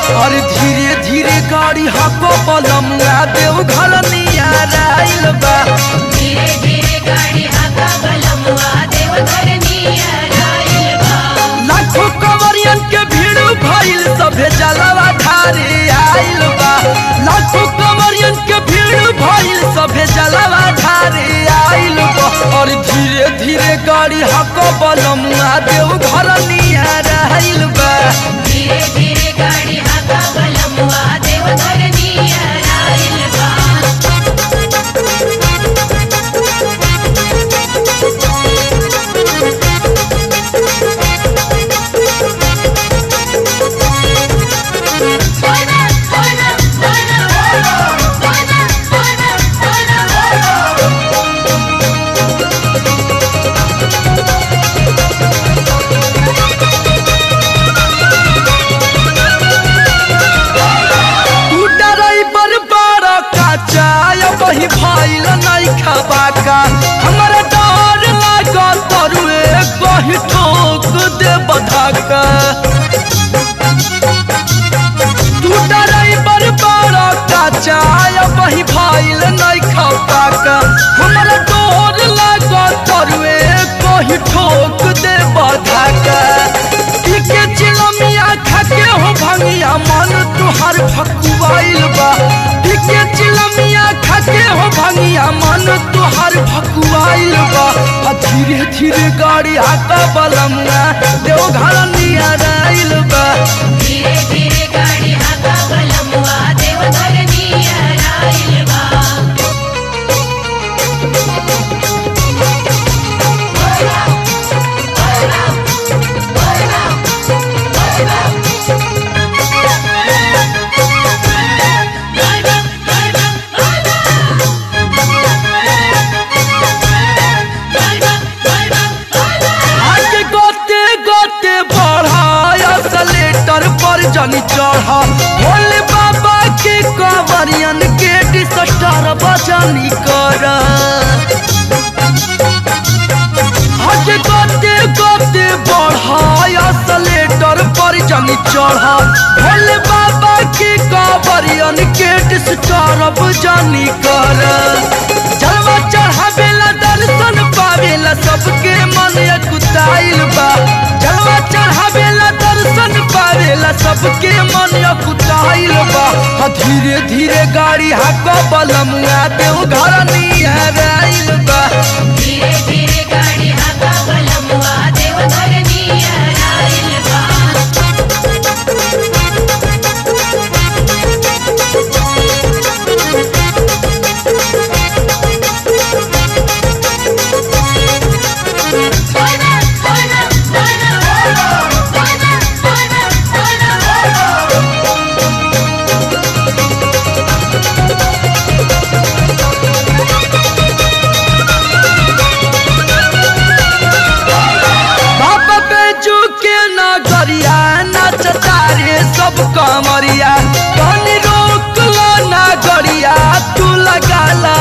और धीरे धीरे गाड़ी हको बलमुआ देव घर नियर आइल बा धीरे धीरे गाड़ी हाका बलमुआ देवघर नियर आइल बा लाखों कंवरियन के भीड़ भइल सभे जलवा ढारे आइल बा लाखों कंवरियन के भीड़ भइल सभे जलवा ढारे आइल बा और धीरे धीरे गाड़ी हको बलमुआ देव घर नियर आइल बा धीरे धीरे गाड़ी हाका बलमुआ देवघर नियर आइल बा तू ड्राइवर बड़ा काचा वही भइल नहीं खबाका हमरा डर लागा तरुए कही ठोक दे बधाका तू ड्राइवर बड़ा काचा वही भइल नहीं खबाका हमरा डर लागा तरुए कही ठोक दे बधाका के चिलमिया खाके हो भंगिया मन तुहार भकुआइल बा के चिलमिया खाके हो भंगिया मन तुहार भकुआइल बा आ धीरे धीरे गाड़ी आका बलमुआ देव घर नियर आइल बा धीरे धीरे गाड़ी हाका बलमुआ देवघर नियर आइल बा आगे गोते गोते बढ़ाया सलेटर पर जनी चढ़ा भोले बाबा के कंवरियन के डिसस्टर बजनी कर आगे गोते गोते बढ़ाया सलेटर पर जनी चढ़ा भोले बाबा के कंवरियन के डिसस्टर बजनी कर जलवा चढ़ावेला दर्शन पावेला सबके मन कुताइल बा जलवा चढ़ावेला दर्शन पावेला सबके मन कुताइल बा आ धीरे धीरे गाड़ी हाको बलमुआ देव घर नियर आइल बा धीरे धीरे गाड़ी हाका बलमुआ देवघर नियर आइल बा बाबा बेजू के नगरिया नचता रे सब कमरिया कनी रोक लो नगरिया तू लगाला